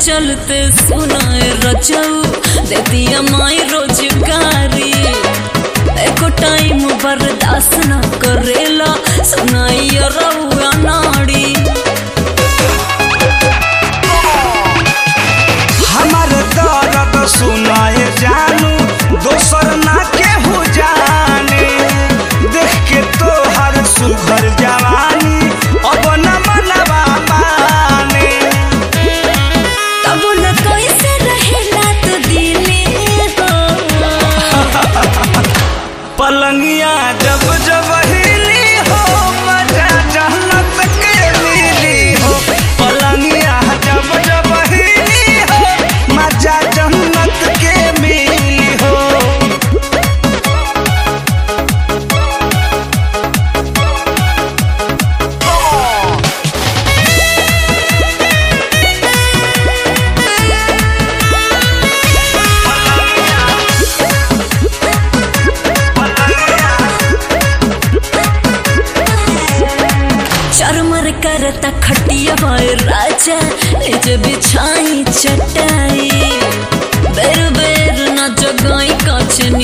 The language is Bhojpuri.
चलते सुनाए रचऊ दे दिया माई रोजगारी एको टाइम बर्दाश्त न करेला सुनाई रउआ नाड़ी हमार दर्द सुनाए जानू दोसर ना केहू जाने देख के तोहर सुघर जवानी अब न मनवा माने तब न कैसे रहेला तो दिले हो पलंगिया जब जब हिली हो मजा जहनत के मिली हो पलंगिया जब जब हिली हो मजा जन्नत के मिली हो चरमर करता खटिया भाई राजा निज बिछाई चटाई बेर बेर न जगाई कछ